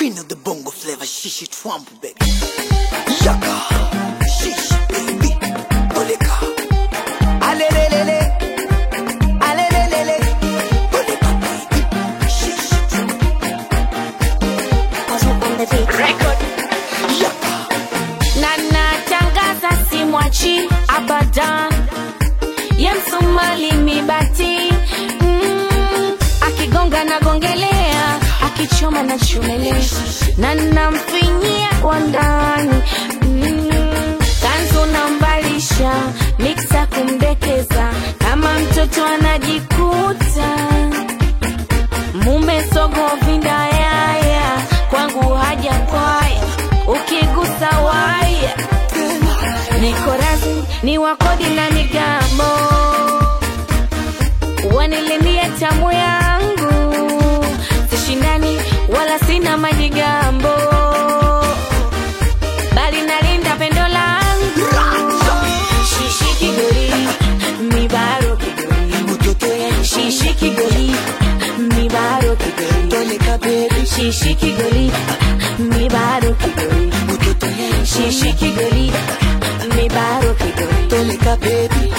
queen of the bongo flavor, shishi twambu baby. Yaka, shishi baby, boleka. Alelelele, alelelele, boleka baby, shishi Record. yaka. na natangaza simwachi abadan ye msumali mibati mm, akigonga nagongelea akichoma na chomelea na namfinyia kwa ndani mm, kanzu nambalisha miksa kumdekeza kama mtoto anajikuta mume sogo vindayaya kwangu haja kwaya ukigusa waya niko razi ni wakodi na migambo wanilimie tamu yangu sishindani wala sina majigambo bali nalinda pendo langu shishi kigori mibaro kigori Utoto ya shishi kigoli mibaro kigoli boleka baby, shishi kigoli mibaro kigoli utoto ya shishi kigoli mibaro kigoli boleka baby.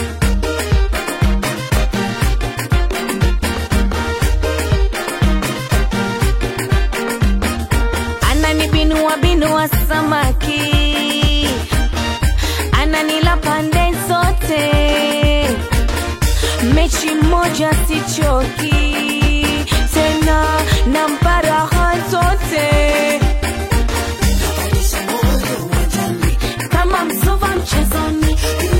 ananibinua binua samaki ananila pande zote mechi moja sichoki tena na mparaha zote kama msova mchezoni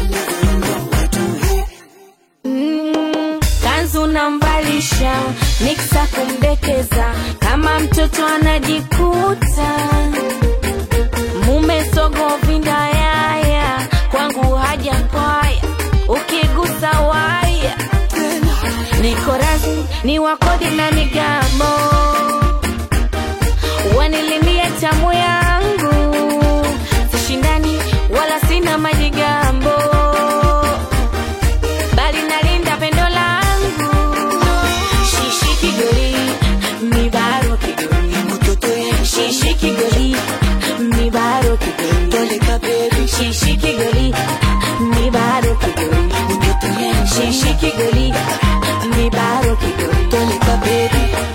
Mm, kanzu namvalisha miksa kumdekeza kama mtoto anajikuta mume sogo vindayaya kwangu haja kwaya ukigusa waya niko razi ni wakodi na migambo wanilimie tamu yangu sishindani wala sina majigambo bali nalinda pendo langu shishi kigoli mibaro kigoli Utoto ya shishi kigoli mibaro kigoli boleka baby, shishi kigoli mibaro kigoli utoto ya shishi kigoli mibaro kigoli boleka baby.